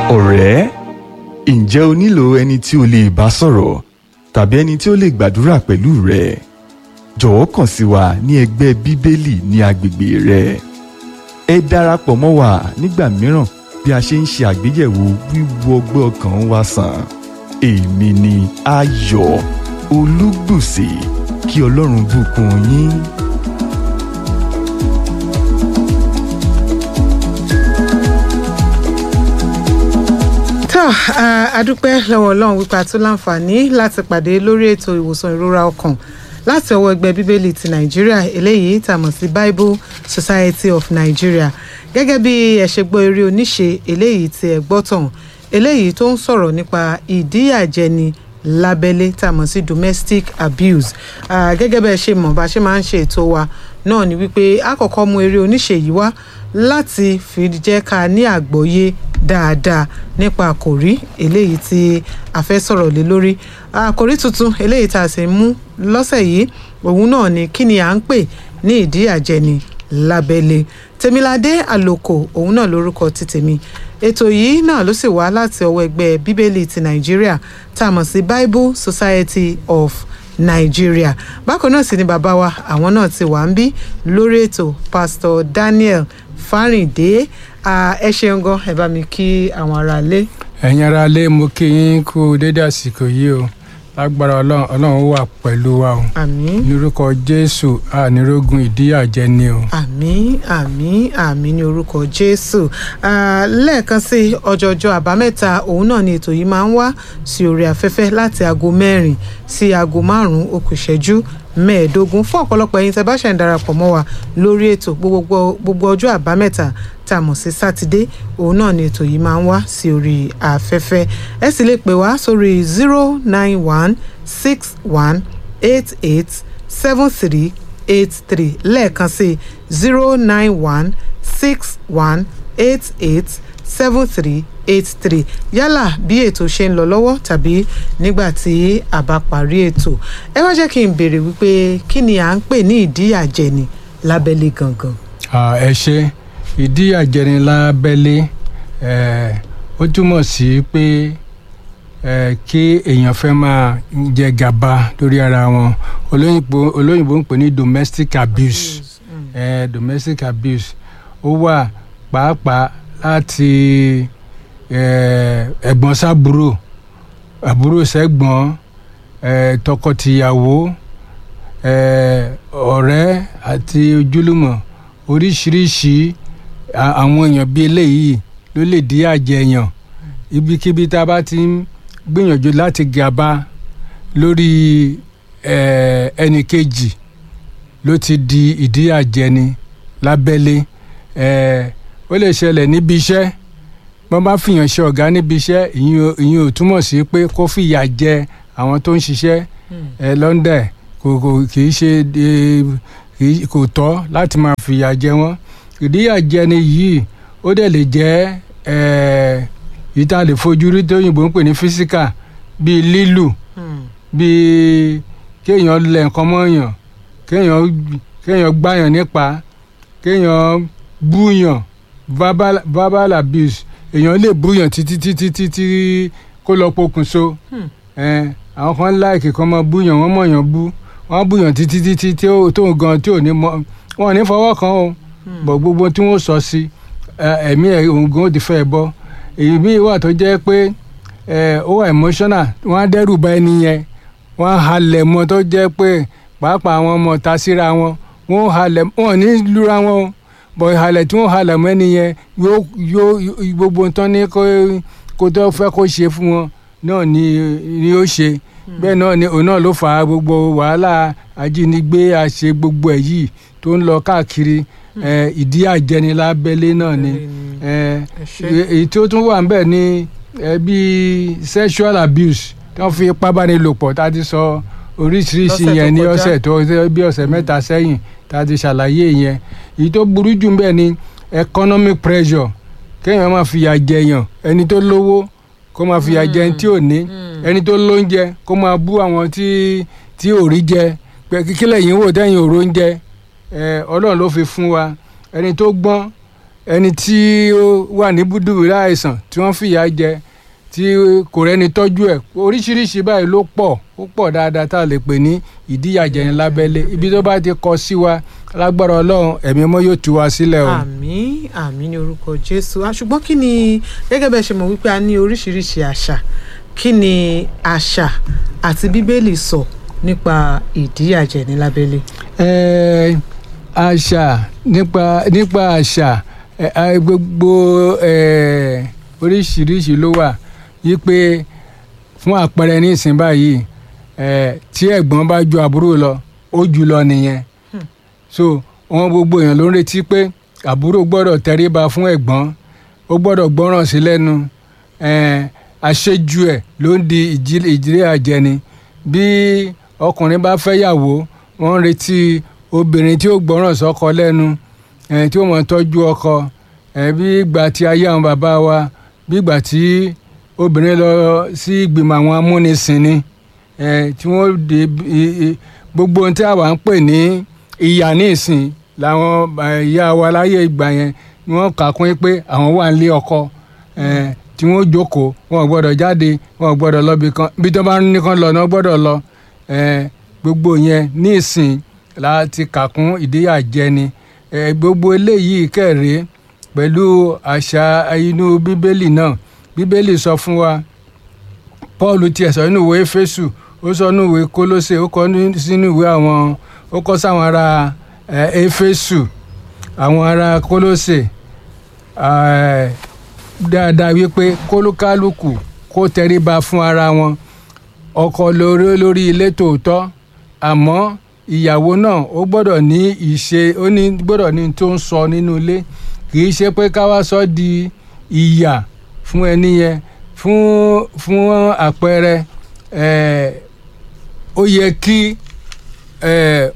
ọ̀rẹ́ ǹjẹ́ o nílò ẹni tí o lè bá sọ̀rọ̀ tàbí ẹni tí ó lè gbàdúrà pẹ̀lú rẹ jọ̀wọ́ kàn sí wa ní ẹgbẹ́ bíbélì ní agbègbè rẹ ẹ darapọ̀ mọ́ wa nígbà mìíràn bí a ṣe ń ṣe àgbéyẹ̀wò wíwo ọgbẹ́ ọkàn wa sàn èmi ni ayọ̀ olúgbùsì kí ọlọ́run bùkún yín. tó adúpẹ́ lọ́wọ́ ọlọ́run wípé a tún láǹfààní láti pàdé lórí ètò ìwòsàn ìrora ọkàn láti ọwọ́ ẹgbẹ́ bíbélì ti nàìjíríà eléyìí tá a mọ̀ sí bible society of nigeria gẹ́gẹ́ bí ẹ ṣe gbọ́ eré oníṣe eléyìí tí ẹ gbọ́ tàn eléyìí tó ń sọ̀rọ̀ nípa ìdíyàjẹni lábẹ́lé tá a mọ̀ sí domestic abuse uh, gẹ́gẹ́ bẹ́ẹ̀ ṣe mọ̀ bá ṣe máa ń ṣe ètò wa náà ni wípé a kọ́kọ́ mú eré oníṣe yìí wá láti fi jẹ́ ká ní àgbọ́yé dáadáa nípa àkòrí eléyìí tí a fẹ́ sọ̀rọ̀ lé lórí àkòrí tuntun eléyìí tá a sì ń mú lọ́sẹ̀ yìí òun náà ni kí ni à ń pè ní ìdíyàjẹni lábẹ́lé tèmiládé àlòkò òun náà lórúkọ ti tèmi ètò yìí náà ló sì wá láti ọwọ́ ẹgbẹ́ bíbélì ti nàìjíríà tá a mọ̀ sí bible society of nigeria bákan náà sì ni bàbá wa àwọn náà ti wà ń bí lórí ètò pastor daniel fáríndé ẹ ṣeun gan ẹ bá mi kí àwọn aráalé. ẹ̀yin aráalé mo kí yín kú dédé àsìkò yìí o lágbára ọlọ́run ọlọ́run wà pẹ̀lú wa o àmín nírúkọ jésù ànírógun ìdíyàjẹni o. àmín àmín àmín ní orúkọ jésù lẹ́ẹ̀kan sí ọjọ́jọ́ àbámẹ́ta òun náà ni ètò yìí máa ń wá sí orí afẹ́fẹ́ láti aago mẹ́rin sí aago márùn-ún ó kù ìṣẹ́jú mẹ́ẹ̀ẹ́dógún fún ọ̀pọ̀lọpọ̀ ẹ̀yin tẹ́ bá ṣẹ̀ ń darapọ̀ mọ́ wa lórí ètò gbogbo ọjọ́ àbámẹ́ta tá a mọ̀ sí sátidé òun náà ni ètò yìí máa ń wá sí orí afẹ́fẹ́ ẹ sì lè pè wá sórí zero nine one six one eight eight seven three eight three lẹ́ẹ̀kan sí zero nine one six one eight eight seven three eight three yálà bí ètò ṣe ń lọ lọ́wọ́ tàbí nígbà tí a bá parí ètò ẹ wá jẹ́ kí n béèrè wípé kí ni à ń pè ní ìdíyàjẹni lábẹ́lé gangan. ẹ ṣe ìdíyàjẹni lábẹ́lé ó túmọ̀ sí pé kí èèyàn fẹ́ máa jẹ gàba lórí ara wọn olóyìnbó olóyìnbó ń pè ní domestic abuse eh, domestic abuse ó wà pàápàá láti ẹ̀gbọ́n sábúrò àbúrò sẹ́gbọ́n tọkọtìyàwó ọ̀rẹ́ àti ojúlùmọ̀ oríṣiríṣi àwọn èèyàn bíi eléyìí ló lè dí àjẹyàn ibikíbi tá a bá ti ń gbìyànjú láti gàba lórí ẹnì kejì ló ti di ìdíyàjẹni lábẹ́lé ó lè ṣẹlẹ̀ níbi iṣẹ́ wọ́n bá fìyàn ṣe ọ̀gá níbi iṣẹ́ ìyẹn ò túmọ̀ sí pé kó fìyà jẹ àwọn tó ń ṣiṣẹ́ ẹ lọ́ndẹ̀ kò kò kì í ṣe kò tọ́ láti máa fìyà jẹ wọ́n ìdíyàjẹni yìí ó dẹ̀ lè jẹ́ yìí tá a lè fojú rí tóyìnbó ń pè ní físíkà bíi lílù bíi kéèyàn lẹ̀ nǹkan mọ́yàn kéèyàn kéèyàn gbáyàn nípa kéèyàn búyàn verbal verbal abuse èèyàn lè búyàn títí títí títí kó lọ pokùnso àwọn kan láìkì kan máa búyàn wọ́n mọ̀yàn bú wọ́n búyàn títí títí tó gan tí ò ní mọ wọn ò ní fọwọ́ kan o bọ̀ gbogbo tí wọ́n sọ sí ẹ̀mí ẹ̀ ògùn ó ti fẹ́ bọ́ èyí míì wà tó jẹ́ pé ó wà emotional wọ́n á dẹ́rù bà ẹni yẹn wọ́n á halẹ̀ mọ́ tó jẹ́ pé pàápàá àwọn ọmọ ta síra wọn wọ́n halẹ̀ wọ́n ní lura wọn o bọ̀ ìhalẹ̀ tí wọ́n halẹ̀ mọ́ ẹni yẹn yóò yóò gbogbo nǹkan ní kó tó fẹ́ kó ṣe fún wọn náà ni ni ó ṣe bẹ́ẹ̀ náà ni òun náà ló fà á gbogbo wàhálà ajínigbé àṣe gbogbo ẹ̀ yìí tó ń lọ káàkiri ìdí àjẹni lábẹ́lé náà ni èyí tó tún wà níbẹ̀ ni bíi sexual abuse tí wọ́n fi ipá bá ní lò pọ̀ tá a ti sọ oríṣiríṣi yẹn ní ọ̀sẹ̀ tó bí ọ̀sẹ̀ mẹ́ta sẹ́yìn tá a ti ṣàlàyé yẹn èyí tó burú jù níbẹ̀ ni economic pressure kéèyàn máa fìyà jẹyàn ẹni tó lówó kó máa fìyà jẹ ẹni tí ò ní ẹni tó lóúnjẹ kó máa bú àwọn tí tí ò rí jẹ pé kíkílẹ̀ yìí wò tẹ́yìn òró ń jẹ ọlọ́run ló fi fún wa ẹni tó gbọ́n ẹni tí ó wà ní búdúbúrú àìsàn tí wọ́n fìyà jẹ tí kò rẹ́ni tọ́jú ẹ̀ oríṣiríṣi báyìí ló pọ̀ ó pọ̀ dáadáa tá a lè pè ní ìdíyàjẹni lábẹ́lé ibi tó bá ti kọ sí wa lágbára ọlọ́run ẹ̀mí ọmọ yóò tú wa sílẹ̀ o. àmín àmín ní orúkọ jésù Ah, ṣùgbọ́n kí ni gẹ́gẹ́ bẹ́ẹ̀ ṣe mọ̀ wípé a ní oríṣiríṣi àṣà kí ni àṣà àti bíbélì sọ nípa ìdíyàjẹni lábẹ́lé. Eh, àṣà nípa nípa àṣà eh, ah, gbogbo eh, oríṣiríṣi ló wà wípé fún àpẹẹrẹ ní ìsìn báyìí eh, tí ẹ̀gbọ́n bá ju àbúrò lọ ó jù lọ nìyẹn so wọn gbogbo èèyàn ló ń retí pé àbúrò gbọ́dọ̀ tẹríba fún ẹ̀gbọ́n ó gbọ́dọ̀ gbọ́ràn sí lẹ́nu eh, àṣejù ẹ̀ ló ń di ìjì- ìdílé àjẹni bí ọkùnrin bá fẹ́ yàwó wọ́n ń retí obìnrin tí ó gbọ́ràn sọ́kọ lẹ́nu eh, tí ó mọ̀ tọ́jú ọkọ eh, bí ìgbà tí ayé àwọn bàbá wa bí ìgbà tí obìnrin lọ sí ìgbìmọ̀ àwọn amúnisìn ni eh, tí wọ́n de i- i- gbogbo ohun tí àwa ń pè ní ìyà ní ìsìn làwọn eh, ìyá wa láyé ìgbà yẹn ni wọ́n kà kún pé àwọn wà nílé ọkọ eh, tí wọ́n jókòó wọn ò gbọ́dọ̀ jáde wọn ò gbọ́dọ̀ lọ bí kan bí tó bá ní kan lọ náà gbọ́dọ̀ lọ eh, gbogbo yẹn ní ìsìn la ti kà kún ìdíyàjẹni eh, gbogbo eléyìí kẹrìí pẹ̀lú àṣà inú bíbélì náà bíbélì sọ fún wa paul tiẹ̀ sọ nínú ìwé éfésù ó sọ nínú ìwé kólósè ó kọ ní- sínú ìwé àwọn ó kọ sáwọn ará eh, éfésù àwọn ará kólósè eh, dáadáa wípé kólúkálùkù kó tẹríba fún ara wọn ọkọ lórí lórí ilé tòótọ́ àmọ́ ìyàwó náà ó gbọ́dọ̀ ní ìṣe ó ní gbọ́dọ̀ ní tó ń sọ nínú ilé kì í ṣe pé ká wá sọ di ìyà fún ẹni yẹn fún fún àpẹẹrẹ eh, ó yẹ kí eh,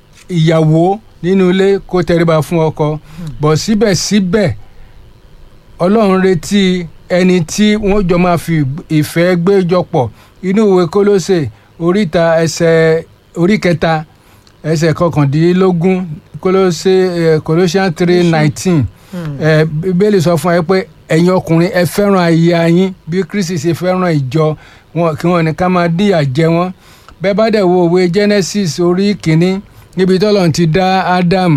ìyàwó nínú ilé kó tẹríba fún ọkọ bọ̀ síbẹ̀síbẹ̀ ọlọ́run retí ẹni tí wọ́n jọ máa fi ìfẹ́ gbé jọ pọ̀ inú ìwé kólósè oríta ẹsẹ̀ orí kẹta ẹsẹ̀ kọkàndínlógún kólósè eh, Colossians three nineteen ẹ bíbélì sọ fún ẹ pé ẹ̀yin ọkùnrin ẹ fẹ́ràn aya yín bí kristi ṣe fẹ́ràn ìjọ wọn kí wọn ní ká máa díyà jẹ wọn bẹ́ẹ̀ bá dẹ̀ wo òwe genesis orí kìíní níbi tọ́lọ́run ti dá adam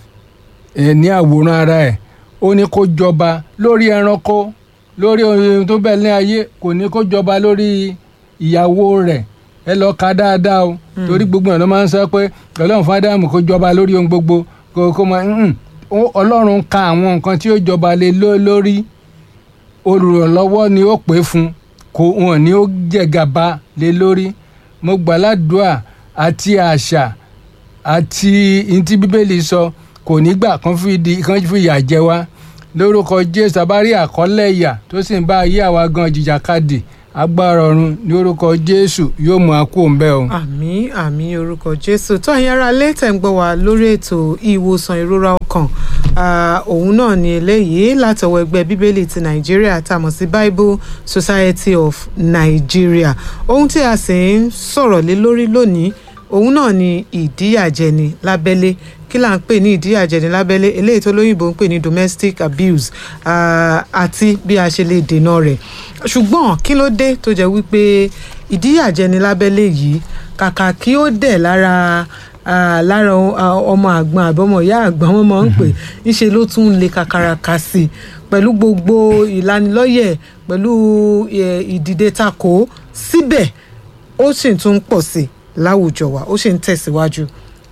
eh, ní àwòrán ara ẹ̀ ó ní kó jọba lórí ẹranko lórí ohun tó bẹ̀ ní ayé kò ní kó jọba lórí ìyàwó rẹ̀ ẹ lọ ka dáadáa o torí gbogbo ẹ̀ ló máa ń sọ pé ọlọ́run fún ádámù kó jọba lórí ohun gbogbo kó kó máa ń ọlọ́run ka àwọn nǹkan tí ó jọba lé ló- lórí olùrànlọ́wọ́ ni ó pè fún kò wọn ni ó jẹgàba lé lórí mo gbàládùá àti àṣà àti ntí bíbélì sọ kò ní gbà kán fi di kán fi ìyà jẹ wá lórúkọ jésù abárí àkọlẹ̀ ìyà tó sì ń bá ayé àwa gan jìjàkadì agbára ọ̀run ní orúkọ jésù yóò mú akú òǹbẹ o. àmì àmì orúkọ jésù tó àyìn ara lé tẹ̀ ń gbọ́ wá lórí ètò ìwòsàn ìrora ọkàn Ah, òun náà ni eléyìí látọwọ́ ẹgbẹ́ bíbélì ti nàìjíríà tá a mọ̀ sí bible society of nigeria ohun tí a sì ń sọ̀rọ̀ lé lórí lónìí òun náà ni ìdíyàjẹni lábẹ́lé kí là ń pè ní ìdíyàjẹni lábẹ́lé eléyìí tó lóyìnbó ń pè ní domestic abuse ah, àti bí a ṣe lè dènà rẹ̀ ṣùgbọ́n kí ló dé tó jẹ́ wípé ìdíyàjẹni lábẹ́lé yìí kàkà kí ó dẹ̀ lára ah, lára ah, ọmọ àgbọn àbọ̀mọ̀ ìyá àgbọn wọn máa ń pè ńṣe ló tún ń le kakaraka sí i pẹ̀lú gbogbo ìlanilọ́yẹ̀ pẹ̀lú eh, ìdìde takò síbẹ̀ ó sì tún ń pọ̀ sí i láwùjọ wa ó sì ń tẹ̀síwájú.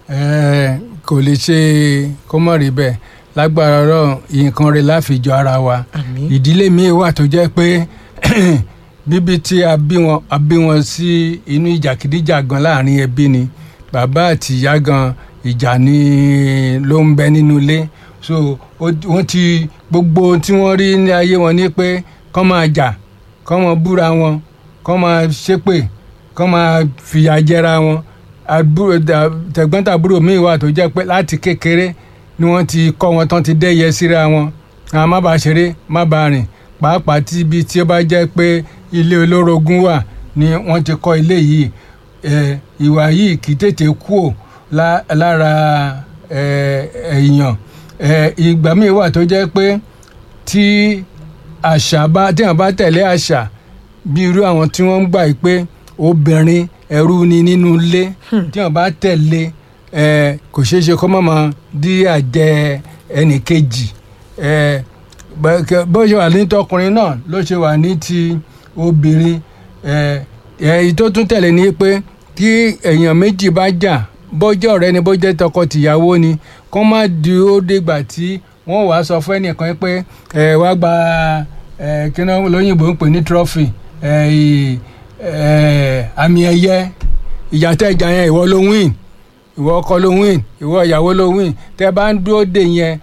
Ẹ, kò lè ṣe kó mọ̀ rí bẹ́ẹ̀ lágbára ọ̀rọ̀ nǹkan rẹ̀ láfijọ́ ara wa àmín ìdílé míì wà tó jẹ́ pé bíbí tí a bí wọn a bí wọn sí inú ìjàkidíjàgan láàrin ẹbí ni bàbá àti ìyá gan ìjà ni ló ń bẹ nínú ilé so ó- wọ́n ti gbogbo ohun tí wọ́n rí ní ayé wọn ni pé kọ́ máa jà kọ́ máa búra wọn kọ́ máa ṣépè kọ́ máa fìyà jẹra wọn àbúrò dà- tẹ̀gbọ́n-tàbúrò míì wà tó jẹ́ pé láti kékeré ni wọ́n ti kọ́ wọn tán ti dẹ́yẹ síra wọn àwọn má bàa ṣeré má bàa rìn pàápàá tí ibi tí ó bá jẹ́ pé ilé olórogún wà ni wọ́n ti kọ́ ilé yìí ẹ, ìwà yìí kì í tètè kúò lá- lára ẹ, èèyàn ẹ, ìgbà míì wà tó jẹ́ pé tí àṣà bá tí wọ́n bá tẹ̀lé àṣà bí irú àwọn tí wọ́n ń gbà yìí pé obìnrin ẹrú ni nínú ilé tí wọ́n bá tẹ̀lé ẹ, kò ṣeé ṣe kó má máa dí àjẹ ẹnì kejì ẹ, bẹ- kẹ- bó ṣe wà ní tọkùnrin náà ló ṣe wà ní ti obìnrin ẹ, èyí tó tún tẹ̀lé ni pé tí èèyàn méjì bá jà bọ́jọ́ ọ̀rẹ́ ni bọ́jọ́ tọkọ-tìyàwó ni kó má di ó dìgbà tí wọ́n wàá sọ fún ẹnìkan pé ẹ wá gba ẹ kí náà lóyìnbó ń pè ní trophy ẹ ì- ẹ àmì ẹ̀yẹ ìjà tẹ́ ìjà yẹn ìwọ ló win ìwọ ọkọ ló win ìwọ ìyàwó ló win tẹ́ bá ń dúró dè yẹn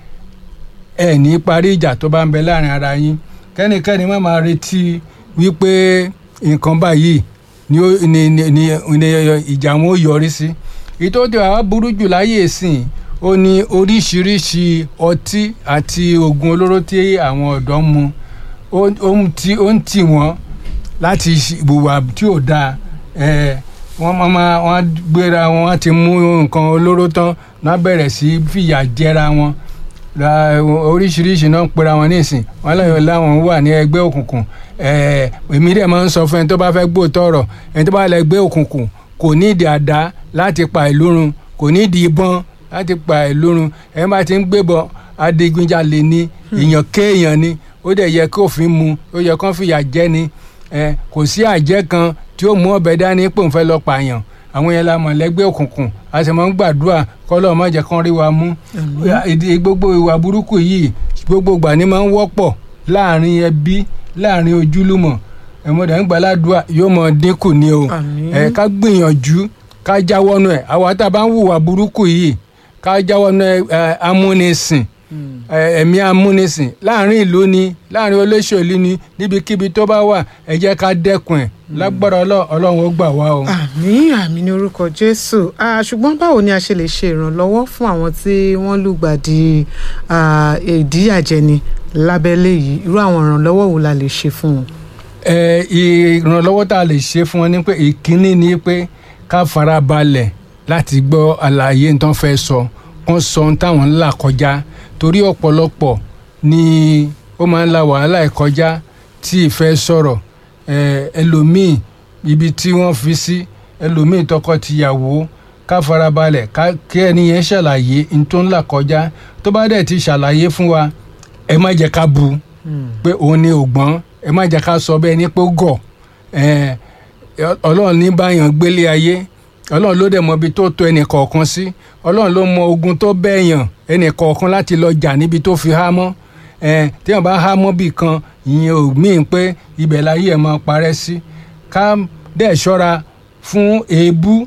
ẹ ní parí ìjà tó bá ń bẹ láàrin ara yín kẹ́nikẹ́ni má máa retí wípé nǹkan báyìí ni ó- ni ni ni ni ìjà wọn ó yọrí sí ìtò tí wàá burú jù láyé ìsìn ó ní oríṣiríṣi ọtí àti oògùn olóró tí àwọn ọ̀dọ́ ń mu ó ó ń tì ó ń tì wọ́n láti ìwà tí ò dáa ẹ wọ́n máa máa wọ́n á gbéra wọn wọ́n á ti mú nǹkan olóró tán náà bẹ̀rẹ̀ sí fìyà jẹra wọn ra oríṣiríṣi náà ń pera wọn nísìn wọn lẹ́yìn láwọn wà ní ẹgbẹ́ òkùnkùn ẹ̀ẹ́ èmi dẹ̀ máa ń sọ fún ẹni tó bá fẹ́ gbóòótọ́ ọ̀rọ̀ ẹni tó bá lẹ gbé òkùnkùn kò ní ìdí àdá láti pa ìlú run kò ní ìdí ìbọn láti pa ìlú run ẹni bá ti ń gbébọn adigunjalè ni èèyàn kéèyàn ni ó dẹ̀ yẹ kí òfin mu ó yẹ kó fìyà jẹ ni ẹ kò sí àjẹ́ kan tí ó mú ọ̀bẹ dání pé òun fẹ́ lọ pààyàn àwọn yẹn la mọ̀ lẹ́gbẹ́ òkùnkùn a sì máa ń gbàdúrà kọ́lọ́ má jẹ́ kán rí wa mú ìdí gbogbo ìwà burúkú yìí gbogbo ìgbà ni máa ń wọ́pọ̀ láàrin ẹbí láàrin ojúlùmọ̀ ẹ̀mọ́dà ń gbàládùá yóò mọ dínkù ni o Àmín. ẹ ká gbìyànjú ká jáwọ́nú ẹ̀ àwa tá a bá ń hùwà burúkú yìí ká jáwọ́nú ẹ̀ ẹ̀, amúnisìn ẹ, ẹ̀mí amúnisìn láàrin ìlú ni láàrin olóṣèlú ni níbikíbi tó bá wà ẹ jẹ́ ká dẹ́kun ẹ̀ lágbára Ọlọ́- ọlọ́run ó gbà wá o. àmín àmín ní orúkọ jésù Ah, ṣùgbọ́n báwo ni a ṣe lè ṣe ìrànlọ́wọ́ fún àwọn tí wọ́n lùgbàdì ah, ìdíyàjẹni lábẹ́lé yìí irú àwọn ìrànlọ́wọ́ wo la lè ṣe fún wọn. ẹ ìrànlọ́wọ́ tá a lè ṣe fún wọn ni pé ìkíní ni pé ká fara balẹ̀ láti gbọ́ àlàyé tó ń fẹ́ sọ kán sọ ohun táwọn ń là kọjá torí ọ̀pọ̀lọpọ̀ ni ó máa ń la wàhálà ẹ̀ kọjá tí ìfẹ́ sọ̀rọ̀ ẹ ẹlòmíì ibi tí wọ́n fi sí ẹlòmíì tọkọ-tìyàwó ká fara balẹ̀ ká kí ẹni yẹn ṣàlàyé ohun tó ń là kọjá tó bá dẹ̀ ti ṣàlàyé fún wa ẹ má jẹ́ ká bu pé òun ni ògbọ́n ẹ má jẹ́ ká sọ bẹ́ẹ̀ ní pé ó gọ̀ ẹ̀, ọlọ́run ní báyàn gbélé ayé ọlọ́run ló dẹ̀ mọ ibi tó tó ẹnì kọ̀ọ̀kan sí ọlọ́run ló mọ ogun tó bẹ́ẹ̀yàn ẹnì kọ̀ọ̀kan láti lọ jà níbi tó fi há mọ́ ẹ̀, téèyàn bá há mọ́ bì kan ìyẹn ò míì pé ibẹ̀ láyé ẹ̀ máa parẹ́ sí ká dẹ̀ ṣọ́ra fún èébú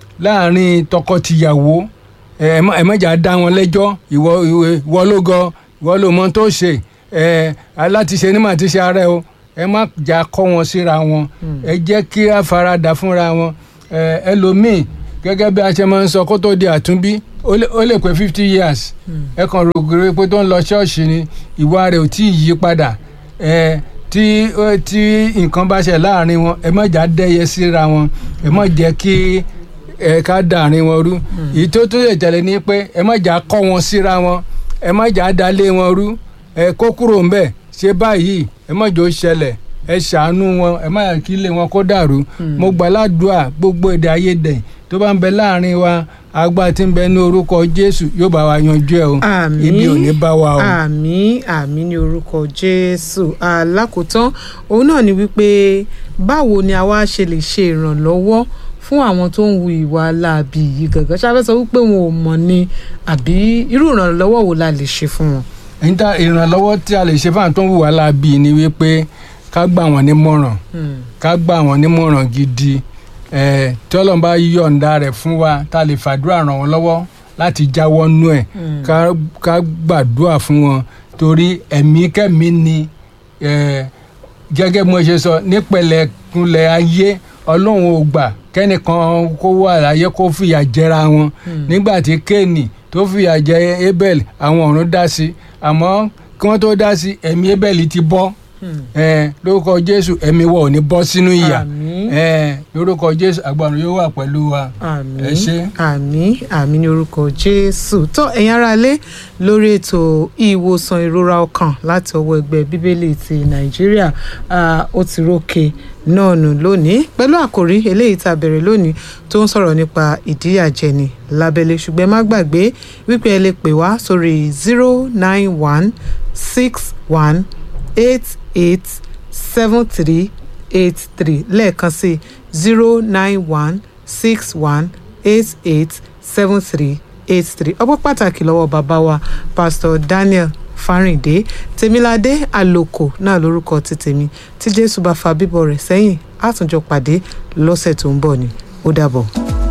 láàrin tọkọ-tìyàwó ẹ má- ẹ má jà dá wọn lẹ́jọ́ ìwọ ìwọ- ìwọ ló gọ ìwọ ló mọ tó ṣe ẹ alátiṣe ní màá ti ṣe ara ẹ o ẹ má jà kọ́ wọn síra wọn ẹ jẹ́ kí a faradà fúnra wọn ẹ ẹlòmíì gẹ́gẹ́ bí a ṣe máa ń sọ kó tó di àtúnbí ó lè- ó lè pé fifty years ẹ kàn rògbòrò pé tó ń lọ ṣọ́ọ̀ṣì ni ìwà rẹ̀ ò tí ì yí padà ẹ tí ó- tí nǹkan bá ṣe láàrin wọn ẹ má jà dẹ́yẹ síra wọn ẹ má jẹ́ kí ẹ ká dàrin wọn rú èyí tó tún lè tẹ̀lé ni pé ẹ má jà kọ́ wọn síra wọn ẹ má jà dalé wọn rú ẹ kó kúrò ńbẹ̀ ṣe báyìí ẹ má jò ṣẹlẹ̀ ẹ ṣàánú wọn ẹ má yà kí ilé wọn kó dàrú mo gbàládùá gbogbo èdè àìyedè tó bá ń bẹ láàrin wa agbá tí ń bẹ ní orúkọ Jésù yóò bá wa yanjú ẹ o àmín ibi ò ní bá wa o. àmín àmín ní orúkọ jésù alákòótán òun náà ni wípé báwo ni a wá ṣe lè ṣe ìrànlọ́wọ́ fún àwọn tó ń hu ìwà láabi yìí gàngán ṣáfẹ́ sọ wípé wọn ò mọ̀ ni àbí irú ìrànlọ́wọ́ wo la lè ṣe fún wọn. níta ìrànlọ́wọ́ tí a lè ṣe fáwọn tó ń hùwà láabi ni wípé ká gbà wọ́n nímọ̀ràn Hmm. ká gbà wọ́n nímọ̀ràn gidi ẹ̀ tí Ọlọ́run bá yọ̀ǹda rẹ̀ fún wa tá a lè fàdúrà ràn wọ́n lọ́wọ́ láti jáwọ́ nú ẹ̀ Hmm. ká ká gbàdúrà fún wọn torí ẹ̀mí kẹ́mí ni ẹ̀ gẹ́gẹ́ bí mo ṣe sọ nípẹ̀lẹ́kunlẹ̀ ayé Ọlọ́run ò gbà kẹ́nìkan kó wà láyé kó fìyà jẹra wọn nígbà tí Kéènì tó fìyà jẹ Abel àwọn ọ̀run dá sí àmọ́ kí wọ́n tó dá sí ẹ̀mí Abel ti bọ́ Hmm. ẹ lórúkọ jésù ẹ̀mí wa ò ní bọ́ sínú ìyà Àmín. ẹ lórúkọ jésù agbára yóò wà pẹ̀lú wa àmín ẹ ṣé. àmín àmín ní orúkọ jésù tó ẹ̀yin ará ilé lórí ètò ìwòsàn ìrora ọkàn láti ọwọ́ ẹgbẹ́ bíbélì ti nàìjíríà ah, ó ti rókè náà nù lónìí pẹ̀lú àkòrí eléyìí tá a bẹ̀rẹ̀ lónìí tó ń sọ̀rọ̀ nípa ìdíyàjẹni lábẹ́lé ṣùgbọ́n ẹ má gbàgbé wípé ẹ lè pè wá sórí zero nine one six one eight eight seven three eight three lẹ́ẹ̀kan sí zero nine one six one eight eight seven three eight three ọpọ́ pàtàkì lọ́wọ́ bàbá wa pastor daniel fáríndé tèmiládé àlòkò náà lórúkọ ti tèmi tí jésù bá fa bíbọ̀ rẹ̀ sẹ́yìn àtúnjọ pàdé lọ́sẹ̀ tó ń bọ̀ ni ó dàbọ̀.